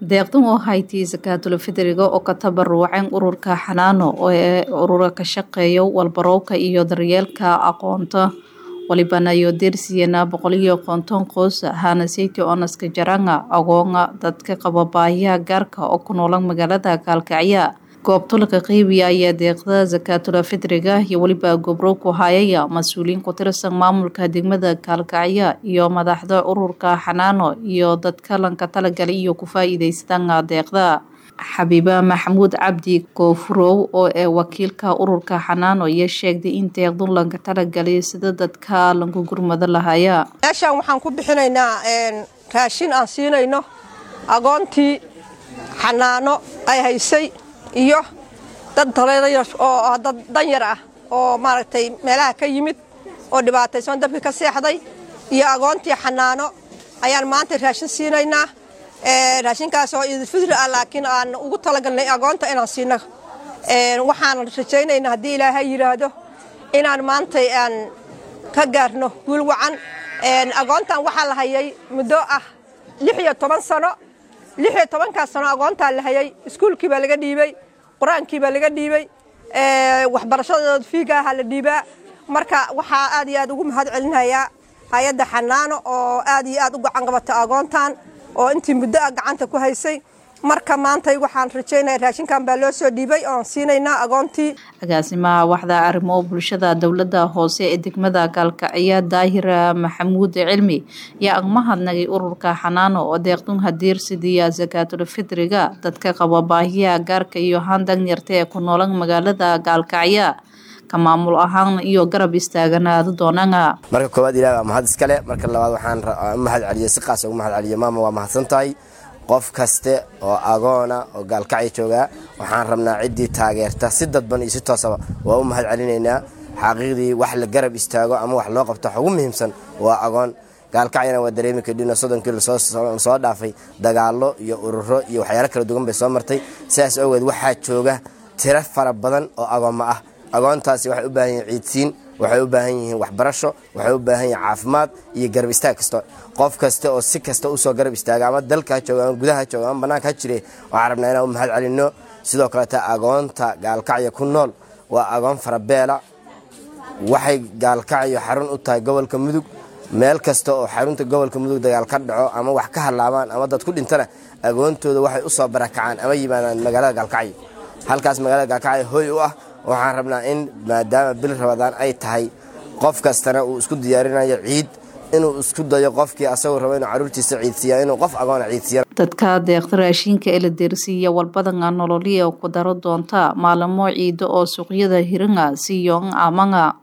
deeqdan oo haytii sakaatul fidriga oo ka tabaruceen ururka xanaano ee urura ka shaqeeya walbarowka iyo daryeelka aqoonta walibana iyo deersiyana boqol iyo konton qoys ahaana seyti onaska jaranga agoonga dadka qaba baahiyaha gaarka oo ku noolan magaalada gaalkacya goobto laga qeybiya ayaa deeqda sakaatul fidriga iyo weliba gobro ku hayaya mas-uuliyiin ku tirsan maamulka degmada gaalkacya iyo madaxda ururka xanaano iyo dadka lanka talagalay iyo ku faa-iideysadaan deeqda xabiiba maxamuud cabdi koofurow oo ee wakiilka ururka xanaano iyo sheegday in deeqdu lanka talagalay sida dadka lanku gurmado lahaya meeshaan waxaan ku bixinaynaa raashin aan siinayno agoontii xanaano ay haysay iyo dad taleedaya oo dad danyar ah oo maaragtay meelaha ka yimid oo dhibaataysan dabki ka seexday iyo agoontii xanaano ayaan maanta raashin siinaynaa raashinkaas oo idilfidri ah laakiin aan ugu talagalnay agoonta inaan siino waxaan rajaynaynaa haddii ilaahay yidhaahdo inaan maantay aan ka gaarno guul wacan agoontan waxaa la hayay muddo ah lix iyo toban sano lix iyo tobankaas sano agoontaa la hayay iskuulkii baa laga dhiibay qur-aankii baa laga dhiibay waxbarashadooda fiigaaha la dhiibaa marka waxaa aad iyo aad ugu mahad celinayaa hay-adda xanaano oo aad iyo aad u gacan qabata agoontan oo intii muddo ah gacanta ku haysay marka maantay waxaan rajaynaya raashinkan baa loo soo dhiibay oon siinaynaa agoontii agaasimaha waxda arrimo bulshada dowladda hoose ee degmada gaalkacya daahira maxamuud cilmi yaa agmahadnagay ururka xanaano oo deeqdun hadiirsidiya sakaatul fidriga dadka qaba baahiyaha gaarka iyo haan danyarta ee ku noolan magaalada gaalkacya ka maamul ahaan iyo garab istaaganaada doonana marka koowaad ilaah waa mahad iskale marka labaad waxaan u mahad celiyo si qaas ugu mahad celiyo maama waa mahadsan tahay qof kaste oo agoona oo gaalkacya joogaa waxaan rabnaa ciddii taageerta si dadban iyo si toosaba waa u mahad celinaynaa xaqiiqdii wax la garab istaago ama wax loo qabto wax ugu muhiimsan waa agoon gaalkacyana waa dareemi kadhino soddonkii lasoo dhaafay dagaallo iyo ururo iyo waxyaalo kala duwan bay soo martay sidaas awgeed waxaa jooga tiro fara badan oo agoommo ah agoontaasi waxay u baahan yihiin ciidsiin waxay u baahan yihiin waxbarasho waxay u baahan yihiin caafimaad iyo garab istaag kasta qof kasta oo si kasta usoo garab istaaga ama dalka ha jooga ama gudaha ha jooga ama bannaanka ha jire waxaan rabnaa inaan u mahad celinno sidoo kaleeta agoonta gaalkacya ku nool waa agoon farabeela waxay gaalkacyo xarun u tahay gobolka mudug meel kasta oo xarunta gobolka mudug dagaal ka dhaco ama wax ka hadlaabaan ama dad ku dhintana agoontooda waxay usoo barakacaan ama yimaadaan magaalada gaalkacyo halkaas magaalada gaalkacyo hoy u ah waxaan rabnaa in maadaama bil rabadaan ay tahay qof kastana uu isku diyaarinayo ciid inuu isku dayo qofkii asagoo rabo inuu caruurtiisa ciidsiiya inuu qof agoona ciidsiiya dadka deeqda raashinka ee la deersiiya walbadanga nololiya ku daro doonta maalamo ciido oo suuqyada hiranga siyoon amanga